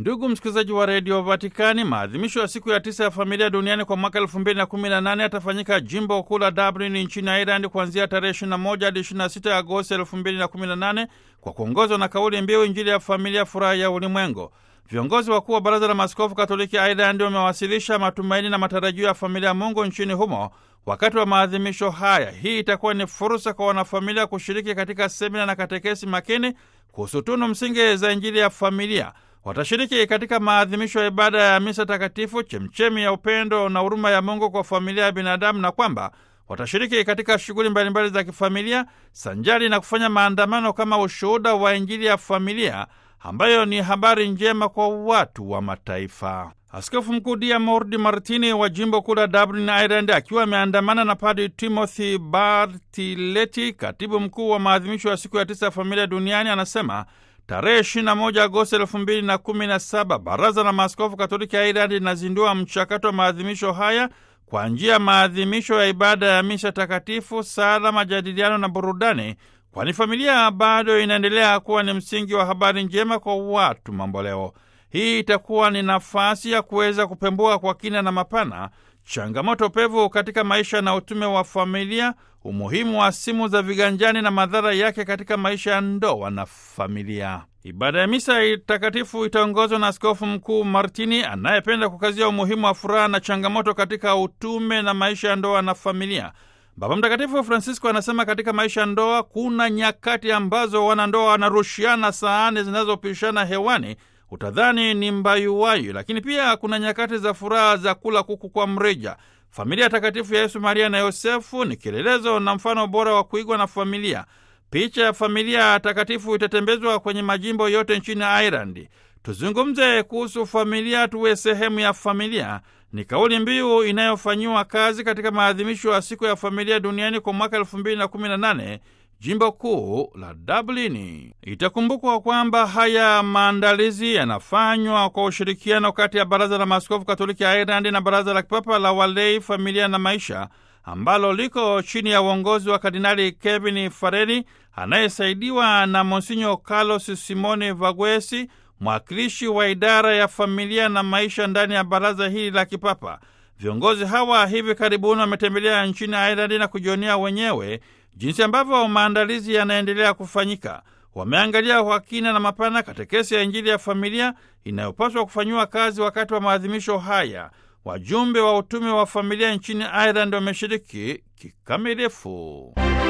Ndugu msikilizaji wa redio Vatikani, maadhimisho ya siku ya tisa ya familia duniani kwa mwaka elfu mbili na kumi na nane yatafanyika jimbo kuu la Dublin nchini Ireland kuanzia tarehe 21 hadi 26 Agosti elfu mbili na kumi na nane kwa kuongozwa na kauli mbiu Injili ya familia, furaha ya ulimwengu. Viongozi wakuu wa Baraza la Maaskofu Katoliki Ireland wamewasilisha matumaini na matarajio ya familia ya Mungu nchini humo wakati wa maadhimisho haya. Hii itakuwa ni fursa kwa wanafamilia kushiriki katika semina na katekesi makini kuhusu tunu msingi za Injili ya familia. Watashiriki katika maadhimisho ya ibada ya misa takatifu, chemchemi ya upendo na huruma ya Mungu kwa familia ya binadamu, na kwamba watashiriki katika shughuli mbalimbali za kifamilia sanjari na kufanya maandamano kama ushuhuda wa Injili ya familia ambayo ni habari njema kwa watu wa mataifa. Askofu Mkuu Diarmuid Martini wa jimbo kuu la Dublin, Ireland, akiwa ameandamana na Padri Timothy Bartileti, katibu mkuu wa maadhimisho ya siku ya tisa ya familia duniani, anasema tarehe 21 Agosti 2017 Baraza la Maaskofu Katoliki ya Ireland linazindua mchakato wa maadhimisho haya kwa njia ya maadhimisho ya ibada ya misa takatifu, sala, majadiliano na burudani, kwani familia bado inaendelea kuwa ni msingi wa habari njema kwa watu mamboleo. Hii itakuwa ni nafasi ya kuweza kupembua kwa kina na mapana changamoto pevu katika maisha na utume wa familia, umuhimu wa simu za viganjani na madhara yake katika maisha ya ndoa na familia. Ibada ya misa takatifu itaongozwa na Askofu Mkuu Martini anayependa kukazia umuhimu wa furaha na changamoto katika utume na maisha ya ndoa na familia. Baba Mtakatifu Francisco anasema katika maisha ya ndoa kuna nyakati ambazo wanandoa wanarushiana sahani zinazopishana hewani utadhani ni mbayuwayu, lakini pia kuna nyakati za furaha za kula kuku kwa mrija. Familia takatifu ya Yesu, Maria na Yosefu ni kielelezo na mfano bora wa kuigwa na familia. Picha ya familia takatifu itatembezwa kwenye majimbo yote nchini Ireland. Tuzungumze kuhusu familia, tuwe sehemu ya familia ni kauli mbiu inayofanyiwa kazi katika maadhimisho ya siku ya familia duniani kwa mwaka elfu mbili na kumi na nane jimbo kuu la Dublini. Itakumbukwa kwamba haya maandalizi yanafanywa kwa ushirikiano kati ya Baraza la Maaskofu Katoliki ya Ireland na Baraza la Kipapa la Walei, Familia na Maisha, ambalo liko chini ya uongozi wa Kardinali Kevin Farrelly anayesaidiwa na Monsinyo Carlos Simone Vagwesi, mwakilishi wa idara ya familia na maisha ndani ya baraza hili la kipapa. Viongozi hawa hivi karibuni wametembelea nchini Ireland na kujionea wenyewe jinsi ambavyo maandalizi yanaendelea kufanyika. Wameangalia kwa kina na mapana katekesi ya Injili ya familia inayopaswa kufanyiwa kazi wakati wa maadhimisho haya. Wajumbe wa utume wa familia nchini Ireland wameshiriki kikamilifu.